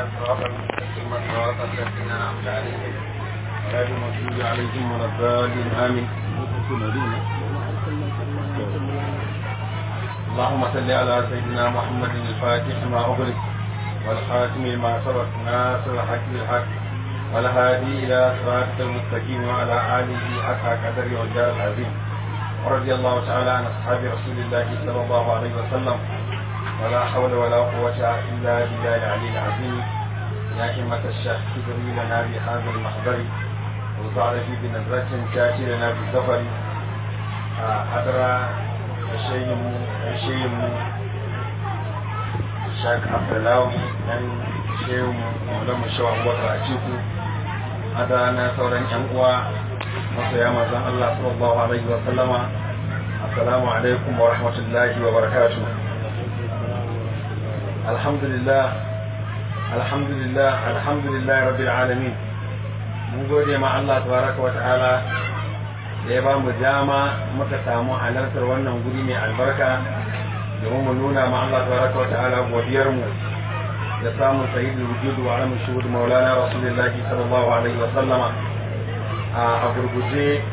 صراط المستقيم صراط الذين أنعمت عليهم غير المغضوب عليهم ولا الضالين آمين اللهم صل على سيدنا محمد الفاتح ما أغلق والخاتم لما سبق ناصر الحق بالحق والهادي إلى صراط المستقيم وعلى آله حق قدر والجار العظيم ورضي الله تعالى عن أصحاب رسول الله صلى الله عليه وسلم ولا حول ولا قوة إلا بالله العلي العظيم يا همة الشيخ تدري لنا بهذا المحضر وضع في بنظرة تأتي لنا بالظفر حضر الشيم الشيم الشيخ عبد الله dan shehu maulan mu shawa abubakar a ciku hada na sauran yan uwa masoya mazan Allah sallallahu alaihi wa sallama assalamu alaikum wa rahmatullahi wa barakatuh alhamdulillah alhamdulillah alhamdulillah rabbil alamin mun gode ma Allah tabaraka wa ta'ala da ya ba mu dama muka samu halartar wannan guri mai albarka domin mu nuna ma Allah tabaraka wa ta'ala godiyar mu da samun sayyidul wujud wa alamun shuhud maulana rasulullahi sallallahu alaihi wa sallama a gurguje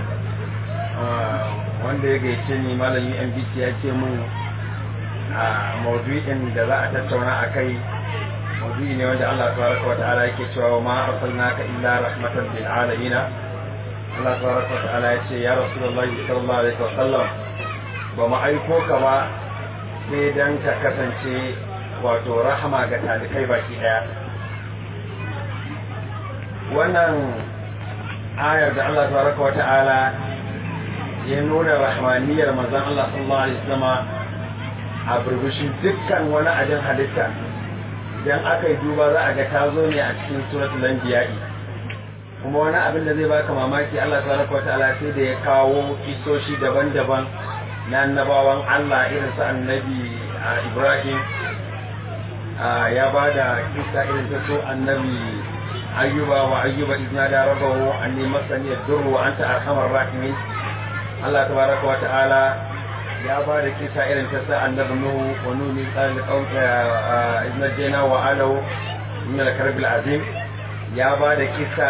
wanda ya gaice ni malami MBC ya ce mun a maudu'in da za a tattauna a kai maudu'i ne wanda Allah tabaraka wa ta'ala yake cewa ma arsalnaka illa rahmatan lil alamin Allah tabaraka wa ta'ala ya ce ya rasulullahi sallallahu alaihi wa sallam ba mu aiko ka ba sai dan ka kasance wato rahama ga talikai baki daya wannan ayar da Allah tabaraka wa ta'ala ya nuna rahmaniyar manzon Allah sallallahu alaihi wasallam a burbushin dukkan wani ajin halitta idan aka yi duba za a ga ta zo ne a cikin suratul anbiya'i kuma wani abin da zai baka mamaki Allah tabaraka wa ta'ala sai da ya kawo kisoshi daban-daban na annabawan Allah irin su annabi Ibrahim ya ba da kisa irin ta so annabi ayyuba wa ayyuba idna da rabahu anni masani ad-durru wa anta arhamar rahimin Allah tabaraka wa ta'ala ya ba da kisa irin ta sa annabi nuhu wa nuhu qala qawta idna jana wa alu min al-karb al-azim ya ba da kisa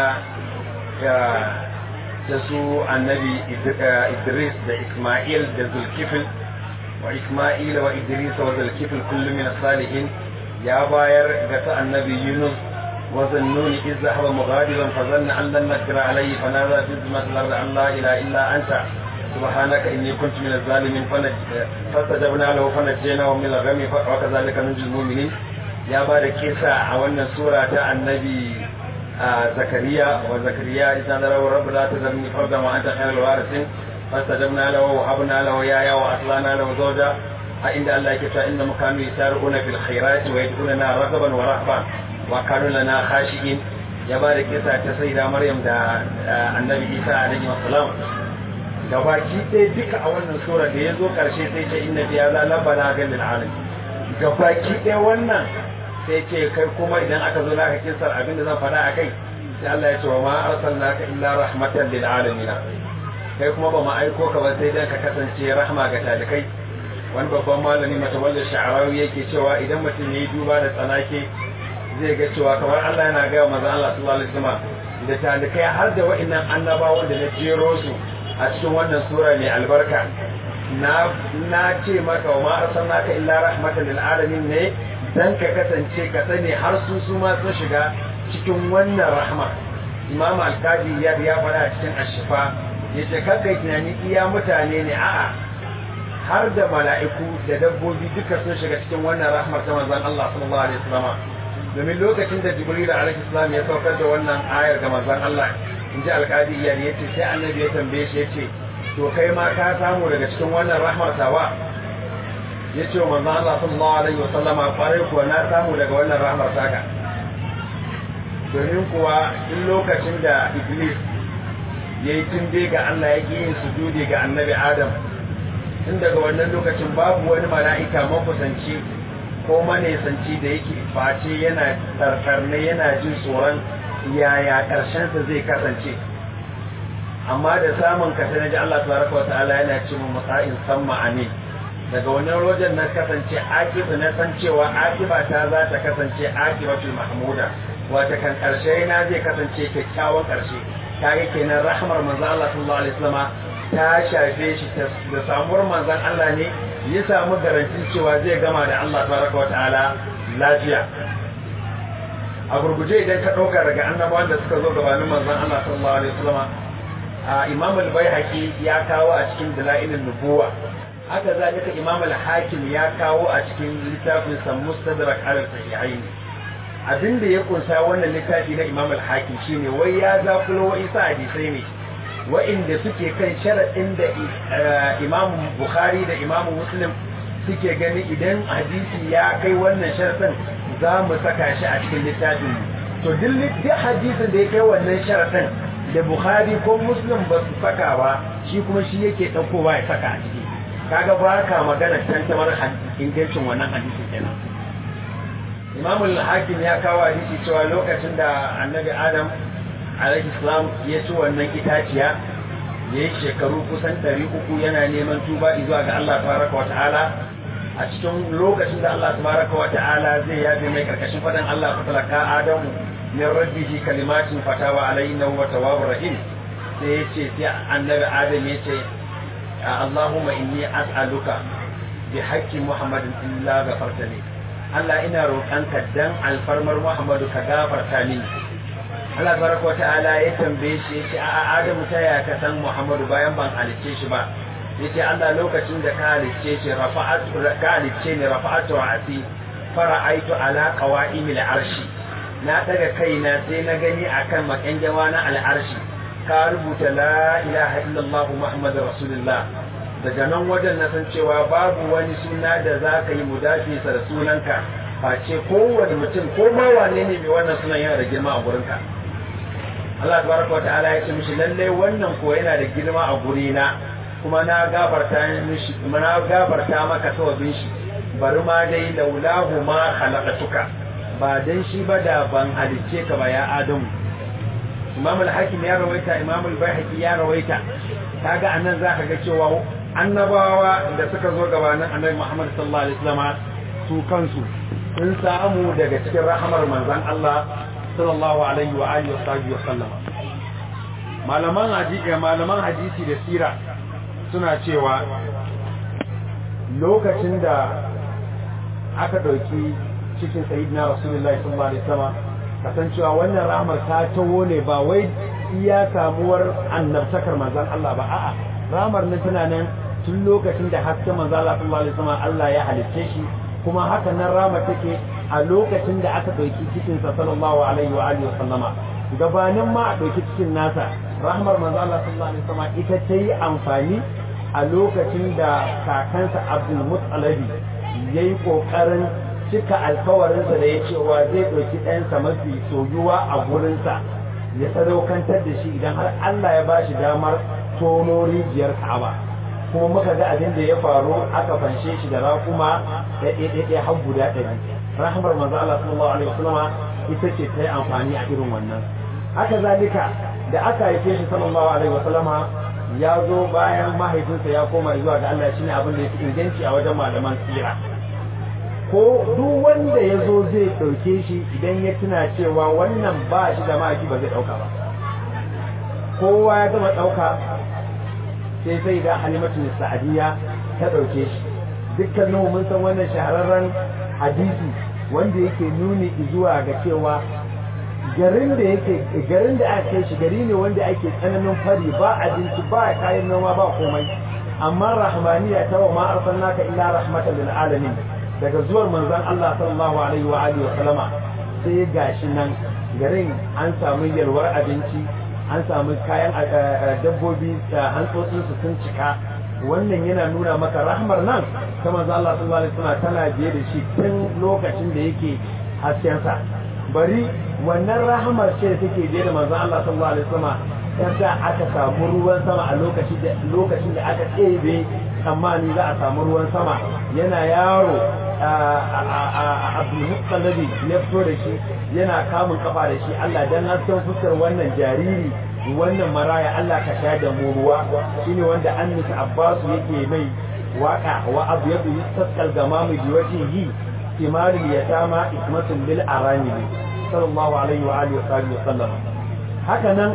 ta su annabi Idris da Isma'il da Zulkifil wa Isma'il wa Idris wa Zulkifil kullu min as-salihin ya bayar ga ta annabi Yunus wa zannuni iz zahaba mughadiban fa zanna an lan nakra alayhi fa nada fi zulmat al-ard an la ilaha illa anta subhanaka inni kuntu min az-zalimin fastajabna lahu fa najjaynahu min al-ghami wa kadhalika nunjil mu'minin ya ba da kisa a wannan sura ta annabi zakariya wa zakariya idan rawa rabbu la tazarni farda ma anta khairul warithin fastajabna lahu wa habna lahu ya ya wa aslana lahu zawja a inda Allah yake cewa inna mukami yasaruna fil khairati wa yad'una ragaban wa rahban wa kanu lana khashiin ya ba da kisa ta sayyida maryam da annabi isa alaihi wasalam gabaki ɗaya duka a wannan sura da ya zo ƙarshe sai ce inna biya za la bala ga lil alam gabaki ɗaya wannan sai ce kai kuma idan aka zo naka kisar abin da zan faɗa a kai sai Allah ya ce wa ma arsalnaka illa rahmatan lil alamin kai kuma ba mu aiko ka ba sai dan ka kasance rahma ga talikai wani babban malami matawallar sha'arawi yake cewa idan mutum ya yi duba da tsanake zai ga cewa kamar Allah yana gaya maza Allah sallallahu alaihi wasallam da talikai har da wa'annan annabawan da na jero su a cikin wannan sura mai albarka na na ce maka wa ma arsalnaka illa rahmatan lil alamin ne dan ka kasance ka sani har su su ma sun shiga cikin wannan rahma imam al-qadi ya ya fara cikin ashifa yace kakai tunani iya mutane ne a'a har da mala'iku da dabbobi duka sun shiga cikin wannan rahmar ta manzon Allah sallallahu alaihi wasallam domin lokacin da Jibril alaihi salam ya saukar da wannan ayar ga manzon Allah in ji alƙadi iyali ya ce sai annabi ya tambaye shi ya ce to kai ma ka samu daga cikin wannan rahmar tawa ya ce wa manzon Allah sallallahu alaihi wasallam kwarai kuwa na samu daga wannan rahmar taka domin kuwa duk lokacin da Iblis ya yi tunde ga Allah ya yin sujudi ga annabi Adam tun daga wannan lokacin babu wani mala'ika makusanci ko manesanci da yake face yana tsarkarne yana jin tsoron yaya ƙarshensa zai kasance amma da samun ka sai naji Allah tabaraka wata'ala yana ce mu musa'in samma amin daga wannan wajen na kasance akiba na san cewa akiba ta za ta kasance akibatul mahmuda wata kan karshe na zai kasance kyakkyawan karshe kaga kenan rahmar manzon Allah sallallahu alaihi wasallam ta shafe shi da samuwar manzon Allah ne ya samu garantin cewa zai gama da Allah tabaraka wa ta'ala lafiya a gurguje idan ka ɗauka daga annabawan da suka zo gabanin manzon Allah sallallahu alaihi wasallam a Imam al-Baihaqi ya kawo a cikin dalailin nubuwa haka zalika Imam al-Hakim ya kawo a cikin littafin sa Mustadrak al-Sahihain abin da ya kunsa wannan littafi na Imam al-Hakim shine wai ya zakulo wa isa hadisai ne wa'inda suke kan sharaɗin da Imam Bukhari da Imam Muslim suke gani idan hadisi ya kai wannan sharaɗin za mu saka shi a cikin littafin to duk hadisin da ya kai wannan sharaɗin da Bukhari ko Muslim ba su saka ba shi kuma shi yake ɗaukowa ya saka a ciki kaga ba ka magana tantamar ingancin wannan hadisin kenan Imam al-Hakim ya kawo hadisi cewa lokacin da Annabi Adam alaihi salam ya ci wannan itaciya ya yi shekaru kusan ɗari uku yana neman tuba zuwa ga Allah tabaraka wa ta'ala a cikin lokacin da Allah tabaraka wa ta'ala zai yabe mai karkashin fadan Allah ta talaka Adamu min rabbihi kalimatin fatawa alayna wa tawwabur rahim sai yace sai annabi Adam yace Allahumma inni as'aluka bi haqqi Muhammadin illa ghafartani Allah ina roƙanka dan alfarmar Muhammadu ka gafarta mini Allah baraka wa ta'ala ya tambaye shi yace a Adamu ta ya ka san Muhammadu bayan ban halicce shi ba yace Allah lokacin da ka halicce shi rafa'atu ka halicce ni rafa'atu ra'si fara'aitu ala qawa'imil arshi na daga kaina sai na gani akan makanjawa na al'arshi ka rubuta la ilaha illallah muhammadur rasulullah daga nan wajen na san cewa babu wani suna da za ka yi mudafisa da sunanka face kowane mutum ko ma wane ne mai wannan sunan yana da girma a gurinka Allah tabaraka wa ta'ala ya ce mishi lalle wannan ko yana da girma a gurina kuma na gafarta mishi kuma na gafarta maka sawabin shi bari ma dai laulahu ma khalaqatuka ba dan shi ba da ban halicce ka ba ya adamu Imam al-Hakim ya rawaita Imam al-Baihaqi ya rawaita kaga anan zaka ga cewa annabawa da suka zo gabanin Annabi Muhammad sallallahu alaihi wasallam su kansu sun samu daga cikin rahamar manzon Allah sallallahu alaihi wa alihi wa sallam malaman hadisi malaman hadisi da sira suna cewa lokacin da aka dauki cikin sayyidina rasulullahi sallallahu alaihi wasallam kasancewa wannan rahmar ta tawo ne ba wai iya samuwar annabtakar manzon Allah ba a'a rahmar nan tana nan tun lokacin da hasken manzon Allah sallallahu alaihi wasallam Allah ya halicce shi kuma haka nan rahmar take a lokacin da aka ɗauki cikinsa sallallahu alaihi wa alihi sallama gabanin ma a ɗauki cikin nasa rahmar manzo Allah sallallahu alaihi wasallam ita ta yi amfani a lokacin da kakansa Abdul Muttalibi yayi kokarin cika alkawarinsa da ya cewa zai ɗauki ɗansa mafi soyuwa a gurinsa ya sadaukantar da shi idan har Allah ya ba shi damar tono rijiyar Ka'aba kuma muka ga abin da ya faru aka fanshe shi da raƙuma da ɗaiɗaiɗai har guda ɗari rahmar manzo Allah sallallahu alaihi wasallam ita ce ta yi amfani a irin wannan haka zalika da aka haife shi sallallahu alaihi wasallama ya zo bayan mahaifinsa ya koma zuwa ga Allah shine abin da ya fi inganci a wajen malaman tsira ko duk wanda ya zo zai ɗauke shi idan ya tuna cewa wannan ba shi da mahaifi ba zai ɗauka ba kowa ya gama ɗauka sai sai da halimatu sa'adiyya ta ɗauke shi dukkanin mun san wannan shahararren hadisi wanda yake nuni zuwa ga cewa garin da yake garin da aka kai shi gari ne wanda ake tsananin fari ba abinci ba kayan noma ba komai amma rahmaniya ta wa ma arsalnaka illa rahmatan lil alamin daga zuwar manzon Allah sallallahu alaihi wa alihi wa sallama sai gashi nan garin an samu yalwar abinci an samu kayan dabbobi da hantsotsin su sun cika wannan yana nuna maka rahmar nan ta manzo Allah sallallahu alaihi wasallam tana biye da shi tun lokacin da yake hasken sa bari wannan rahmar ce take biye da manzo Allah sallallahu alaihi wasallam yasa aka samu ruwan sama a lokacin da lokacin da aka tsebe tsammani za a samu ruwan sama yana yaro Abdul Muttalibi ya fito da shi yana kamun kafa da shi Allah dan hasken fuskar wannan jariri wannan maraya Allah ka sha da mu ruwa shine wanda annisa Abbas yake mai waka wa abyadu yasqal gamamu bi wajhihi timarul yatama ismatun lil aramili sallallahu alaihi wa alihi wa sallam haka nan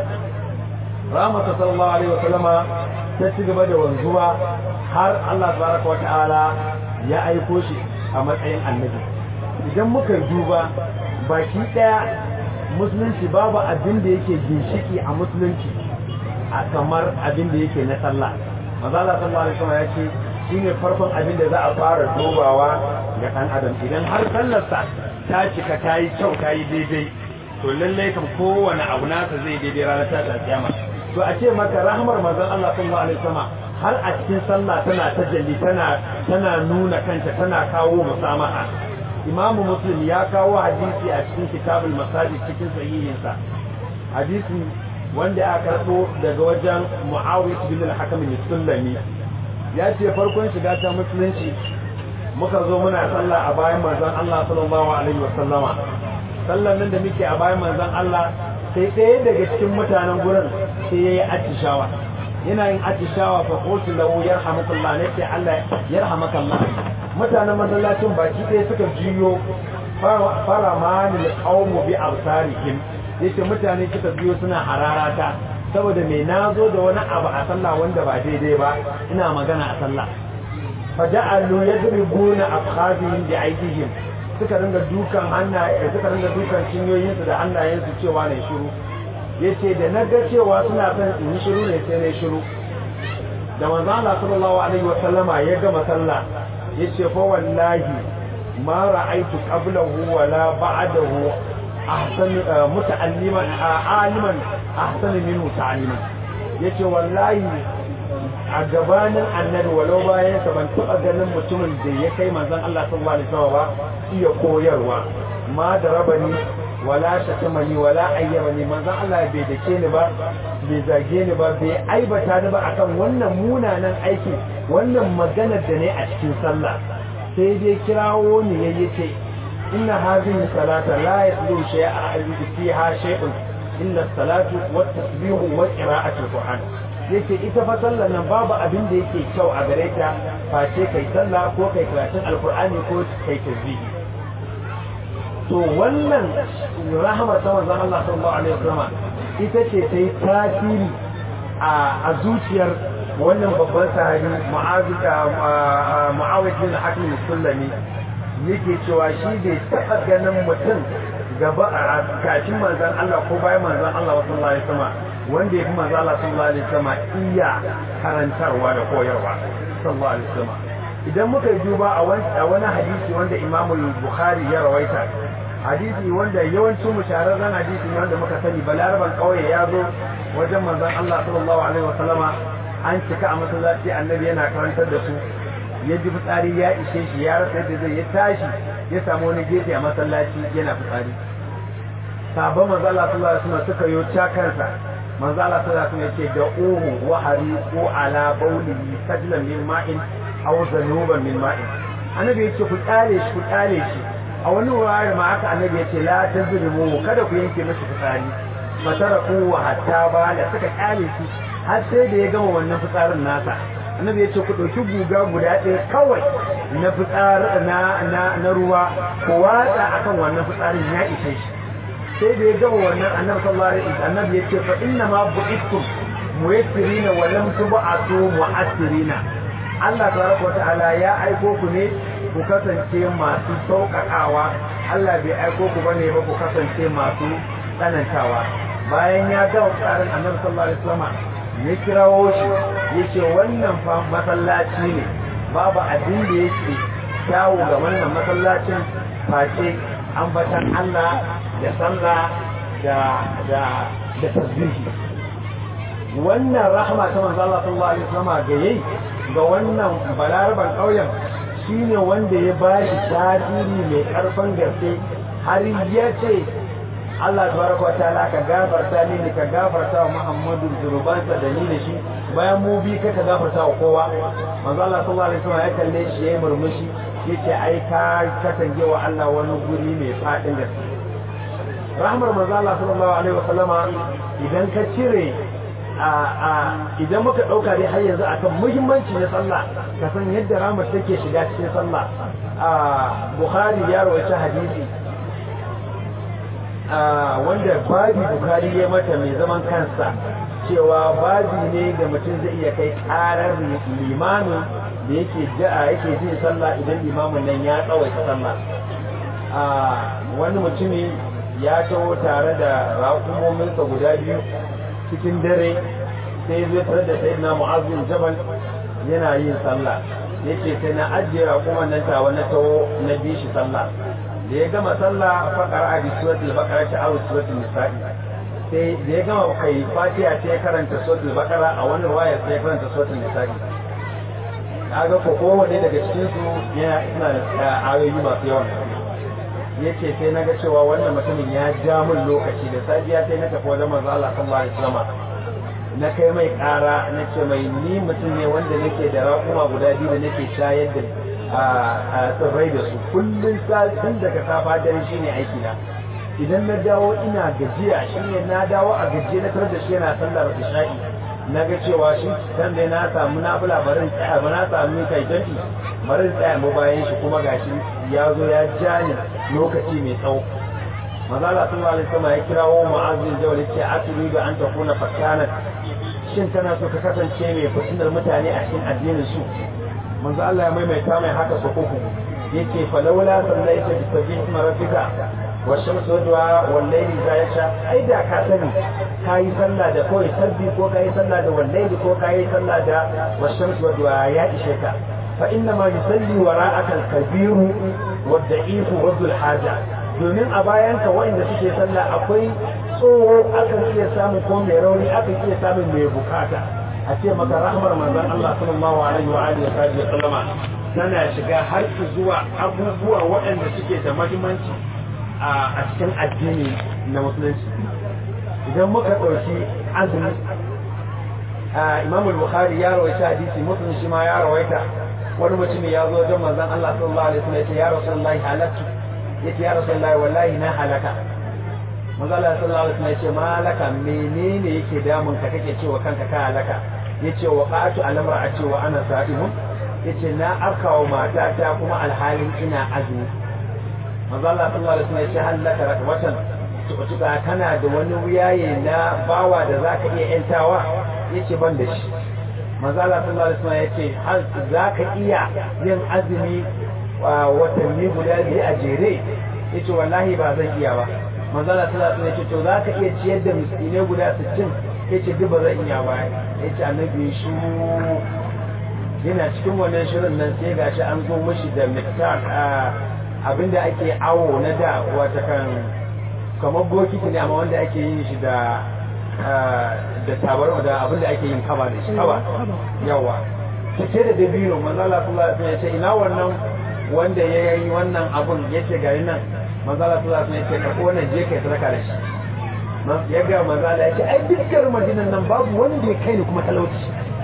rahmatu sallallahu alaihi wa sallama ta ci gaba da wanzuwa har Allah tabaraka wa ta'ala ya aiko shi a matsayin annabi idan muka duba baki daya musulunci babu abin da yake ginshiki a musulunci a kamar abin da yake na sallah mazala sallallahu alaihi wasallam ya ce shine farkon abin da za a fara dubawa ga dan adam idan har sallarsa ta cika ta yi kyau ta yi daidai to lallai kan kowane abu nasa zai daidai ranar ta kiyama to a ce maka rahmar manzon Allah sallallahu alaihi wasallam har a cikin sallah tana tajalli tana tana nuna kanta tana kawo musamaha imamu muslim ya kawo hadisi a cikin kitabul masajid cikin sahihinsa hadisi wanda aka karɓo daga wajen muawiyah bin al-hakam al-sulami ya ce farkon shiga ta musulunci muka zo muna sallah a bayan manzon Allah sallallahu alaihi wasallama sallan nan da muke a bayan manzon Allah sai ɗaya daga cikin mutanen gurin sai yayi atishawa yana yin atishawa fa qultu lahu yarhamukallah ne sai Allah yarhamakallah mutanen masallacin baki ɗaya suka jiyo fara manil qaumu bi absarihim yace mutane suka biyo suna hararata saboda me nazo da wani abu a sallah wanda ba daidai ba ina magana a sallah faja'alu yadribuna afkhadihim bi aydihim suka ringa dukan hannaye suka ringa dukan cinyoyinsu da hannayensu cewa ne shiru yace da na ga cewa suna son in yi shiru ne sai na shiru da manzo Allah sallallahu alaihi wa sallama ya gama sallah yace fa wallahi ma ra'aytu qablahu wala ba'dahu ahsan muta'alliman aliman ahsan minhu ta'alliman yace wallahi a gabanin annabi walau bayan sa ban taba ganin mutumin da ya kai manzon Allah sallallahu alaihi wasallam ba iya koyarwa ma da rabani wala shatamani wala ayyamani manzon Allah bai dake ni ba bai zage ni ba bai aibata ni ba akan wannan munanan aiki wannan maganar da ne a cikin sallah sai dai kirawo ni yayi ce inna hadhihi salata la yaslu shay'a fiha shay'un illa salatu wat tasbihu wa qira'atu qur'an yake ita fa sallar nan babu abin da yake kyau a gare ta face kai sallah ko kai karatun alqur'ani ko kai tasbihi to wannan rahamar ta manzon Allah sallallahu alaihi wasallam ita ce ta yi tasiri a zuciyar wannan babban sahabi Mu'awiyah bin Hakim Sulami yake cewa shi bai taɓa ganin mutum gaba a kacin manzon Allah ko bayan manzon Allah sallallahu alaihi wasallam wanda ya fi manzon Allah sallallahu alaihi wasallam iya karantarwa da koyarwa sallallahu alaihi wasallam idan muka duba a wani hadisi wanda Imam Bukhari ya rawaita hadisi wanda yawancin mushararren hadisi ne wanda muka sani balaraban kauye ya zo wajen manzon Allah sallallahu alaihi wasallama an cika a masallaci annabi yana karantar da su ya ji fitsari ya ishe shi ya rasa yadda zai ya tashi ya samu wani gefe a masallaci yana fitsari sabon manzo Allah sallallahu alaihi wasallam suka yo cakarsa manzo Allah sallallahu alaihi wasallam yake da uhu wa hariqu ala bawlihi sajlan min ma'in aw zanuban min ma'in annabi yake ku tsare shi ku tsare shi a wani wurare ma haka annabi yace la tazlimu kada ku yanke mishi fitsari fataraku wa hatta ba da suka kyale shi har sai da ya gama wannan fitsarin nasa annabi yace ku dauki guga guda ɗaya kawai na fitsar na na na ruwa ku watsa akan wannan fitsarin ya ishe shi sai da ya gama wannan annabi sallallahu alaihi wasallam annabi yace fa inna ma bu'ittum muyassirina wa lam tub'atu mu'assirina Allah tabaraka wa ta'ala ya aiko ku ne ku kasance masu sauƙaƙawa Allah bai aiko ku bane ba ku kasance masu tsanantawa bayan ya gama tsarin annabi sallallahu alaihi wasallam ya kirawo shi yace wannan fa masallaci ne babu abin da yake kyawu ga wannan masallacin face ambatan Allah da sallah da da da tasbihi wannan rahama ta manzo Allah sallallahu alaihi wasallam ga yayi ga wannan balaraban ƙauyen shine wanda ya ba shi tasiri mai ƙarfin gaske har ya ce Allah tabaraka wa ta'ala ka gafarta ni ka gafarta wa Muhammadu zunubansa da ni da shi bayan mu bi ka ka gafarta wa kowa manzo Allah sallallahu alaihi wasallam ya kalle shi yayi murmushi yace ai ka kasance wa Allah wani guri mai fadin gaske rahmar manzo Allah sallallahu alaihi wasallama idan ka cire idan muka ɗauka dai har yanzu akan muhimmanci na sallah ka san yadda ramar take shiga cikin sallah bukhari ya rawaita hadisi wanda babi bukhari ya mata mai zaman kansa cewa babi ne da mutum zai iya kai karar limamin da yake ja'a yake jin sallah idan limamin nan ya tsawaita sallah wani mutumi ya taho tare da raƙumominsa guda biyu cikin dare sai zai tare da sai na mu'azin jabal yana yin sallah yake sai na ajiye raƙuman nan tawa na taho na bi shi sallah da ya gama sallah faƙar a bi suratul baqara ta awu suratul nisa'i sai da ya gama kai fatiha sai ya karanta suratul baqara a wani ruwaya sai ya karanta suratul nisa'i kaga ko kowanne daga cikin su yana ina da ayoyi masu yawan yace sai naga cewa wannan mutumin ya ja min lokaci da safiya sai na tafi wajen manzo Allah sallallahu alaihi wasallam na kai mai ƙara na ce mai ni mutum ne wanda nake da raƙuma guda biyu da nake shayar da a tsirrai da su kullum tun daga safa dare shine aiki na idan na dawo ina gajiya shine na dawo a gajiya na tarar da shi yana sallar isha'i na ga cewa shi dan dai na samu na bula barin tsaya ba na samu kai jami barin tsaya mu bayan shi kuma gashi ya zo ya ja ni lokaci mai tsawo mazala sallallahu alaihi wasallam ya kirawo mu'azzin jawli ce aturi da an takuna fakana shin kana so ka kasance mai fitinar mutane a cikin addinin su manzo Allah ya maimaita mai haka su uku yake falawla sallaita bi sabih rabbika wa shamsu wadwa wal layli za yasha ai da ka sani kayi sallah da kawai sabbi ko kayi sallah da wal layli ko kayi sallah da wa shamsu wadwa ya ishe ka fa inna ma yusalli wara'aka al-kabiru wad da'ifu wa dhul haja domin a bayan ka wanda suke sallah akwai tsoho akan iya samun ko mai rauni akan iya samun mai bukata a ce maka rahmar manzon Allah sallallahu alaihi wa alihi wa sallama tana shiga har zuwa abubuwa waɗanda suke da muhimmanci a cikin addini na musulunci idan muka ɗauki azumi imam al-bukhari ya rawaita hadisi muslim shi ma ya rawaita wani mutum ya zo don manzon Allah sallallahu alaihi wasallam ya ce ya rasulullahi halaktu yace ya rasulullahi wallahi na halaka manzon Allah sallallahu alaihi wasallam ya ce malaka menene yake damun ka kake cewa kanka ka halaka yace wa qatu al-amra a cewa ana sa'imun yace na arkawa matata kuma alhalin ina azumi manzo Allah sallallahu alaihi wasallam ya ce halaka rakwatan tuka kana da wani wuyaye na bawa da zaka iya yantawa yace ban da shi manzo Allah sallallahu alaihi wasallam yace har zaka iya yin azumi watanni guda biyu a jere yace wallahi ba zan iya ba manzo Allah sallallahu alaihi wasallam yace to zaka iya ciyar da miskinai guda 60 yace duk ba zan iya ba yace annabi shi yana cikin wannan shirin nan sai gashi an zo mishi da miktar abinda ake awo na da wata kan kamar bokiti ne amma wanda ake yin shi da da tabar da abinda ake yin kaba da shi kaba yawa cike da dabino manzo Allah sallallahu alaihi wasallam ya ce ina wannan wanda ya yi wannan abun yace gari nan manzo Allah sallallahu alaihi wasallam ya ce ka wannan je kai sadaka da shi ya ga manzo Allah ya ce ai dukkan madinan nan babu wanda ya kai ni kuma talauci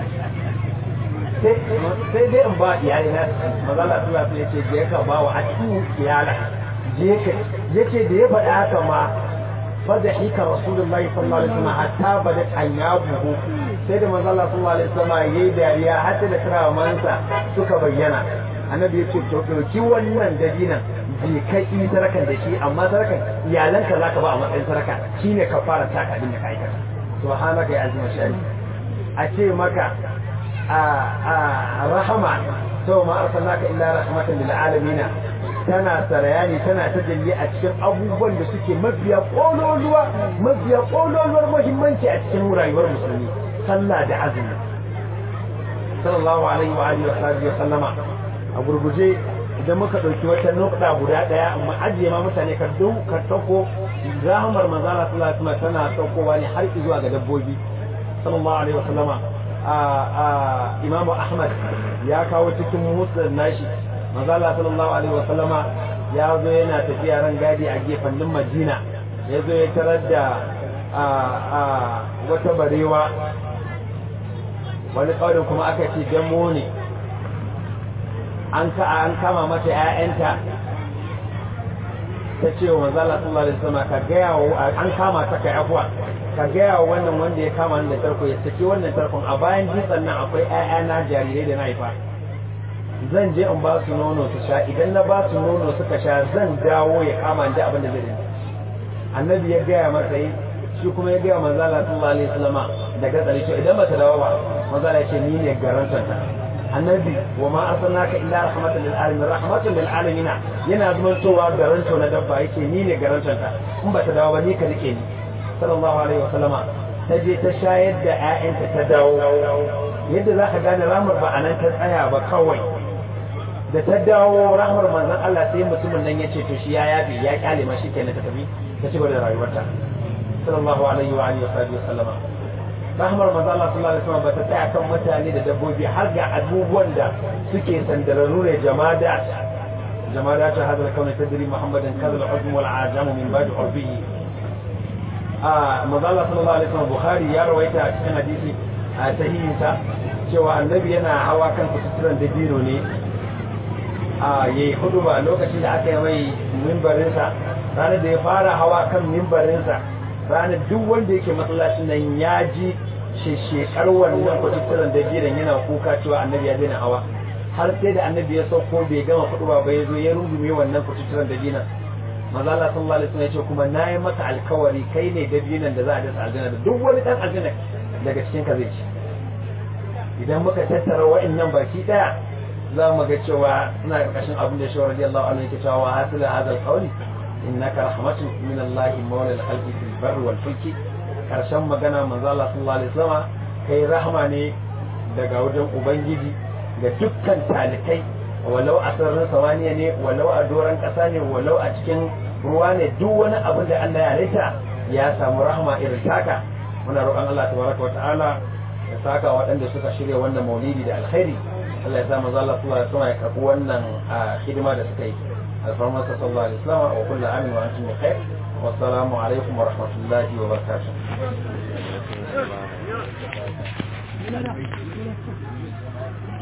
sai dai in ba iyali na mazala suna su yace je ka ba wa atu iyala je ka yace da ya faɗa haka ma fadhika rasulullahi sallallahu alaihi wasallam hatta bada anyabuhu sai da mazala sallallahu alaihi wasallam yayi dariya hatta da karamansa suka bayyana annabi yace to dauki wannan dadinan je kai yi sarakan da shi amma sarakan iyalanka zaka ba a matsayin saraka shine ka fara taka abin da ka aikata subhanaka ya azima shi a ce maka rahama sau ma arsalnaka illa rahmatan lil alamin tana sarayani tana tajalli a cikin abubuwan da suke mafiya kololuwa mafiya kololuwar muhimmanci a cikin rayuwar musulmi sallah da azumi sallallahu alaihi wa alihi wa sallama a gurguje idan muka dauki wata nukta guda daya amma ajiye ma mutane ka dau ka tako rahamar manzala sallallahu alaihi wa tana saukowa ne har zuwa ga dabbobi sallallahu alaihi wa sallama imamu ahmad ya kawo cikin musulun nashi mazala sallallahu alaihi wasallama ya zo yana tafiya ran gadi a gefannin madina ya zo ya tarar da wata barewa wani ƙaurin kuma aka ce damo ne an kama mata 'ya'yanta ta ce wa manzo Allah sallallahu alaihi wasallam ka ga yawo an kama ta kai afwa ka ga yawo wannan wanda ya kama ni da tarko ya saki wannan tarkon a bayan dutsen nan akwai ƴaƴa na jarirai da na haifa zan je in ba su nono su sha idan na ba su nono suka sha zan dawo ya kama ni abin da zai yi annabi ya gaya masa yi shi kuma ya gaya manzo Allah sallallahu alaihi wasallam daga tsare to idan bata dawo ba manzo Allah ya ce ni ne garantar ta annabi wa ma arsalnaka illa rahmatan lil alamin rahmatan lil alamin yana zumantowa garanto na dabba yake ni ne garantar ta in bata dawo ba ni ka rike ni sallallahu alaihi wasallam ta je ta shayar da ƴaƴanta ta dawo yadda za ka gane ramar ba a nan ta tsaya ba kawai da ta dawo rahmar manzon Allah sai mutumin nan ya ce to shi ya yabi ya kyale ma shi kenan ta tafi ta ci gaba da rayuwarta sallallahu alaihi wa alihi wa sallama rahmar manzo Allah sallallahu alaihi wasallam bata tsaya kan mutane da dabbobi har ga abubuwan da suke sandararru ne jamada jamada ta hadal kauna tadri muhammadan kadal uzm wal ajamu min ba'd urbihi a manzo Allah sallallahu alaihi wasallam bukhari ya rawaita a cikin hadisi a sahihinsa cewa annabi yana hawa kan kuturan dabino ne a yayi huduba lokacin da aka yi mai mimbarinsa ranar da ya fara hawa kan mimbarinsa ranar duk wanda yake masallacin nan ya ji shekar wannan kwatutturan da jiran yana kuka cewa annabi ya daina hawa har sai da annabi ya sauko bai gama kudu ba ya zo ya rungume wannan kwatutturan da jinan maza Allah sallallahu alaihi wasallam ya ce kuma nayi maka alkawari kai ne da jinan da za a dasa aljanna da duk wani dan aljanna daga cikin ka zai ci idan muka tattara wa'annan baki daya za mu ga cewa suna ƙarƙashin abin da shawar radiyallahu anhu yake cewa hasila hadal qawli innaka rahmatun min Allah mawla al-khalqi fil barri wal fulki karshen magana manzo Allah sallallahu alaihi wasallam kai rahma ne daga wajen ubangiji ga dukkan talikai walau a sararin samaniya ne walau a doron ƙasa ne walau a cikin ruwa ne duk wani abin da Allah ya halitta ya samu rahma irin taka muna roƙon Allah tabaraka wa ta'ala ya saka waɗanda suka shirya wannan maulidi da alkhairi Allah ya sa manzo Allah sallallahu alaihi wasallam ya karɓi wannan hidima da suka yi الفرمان صلى الله عليه وسلم وكل عام وأنتم بخير والسلام عليكم ورحمة الله وبركاته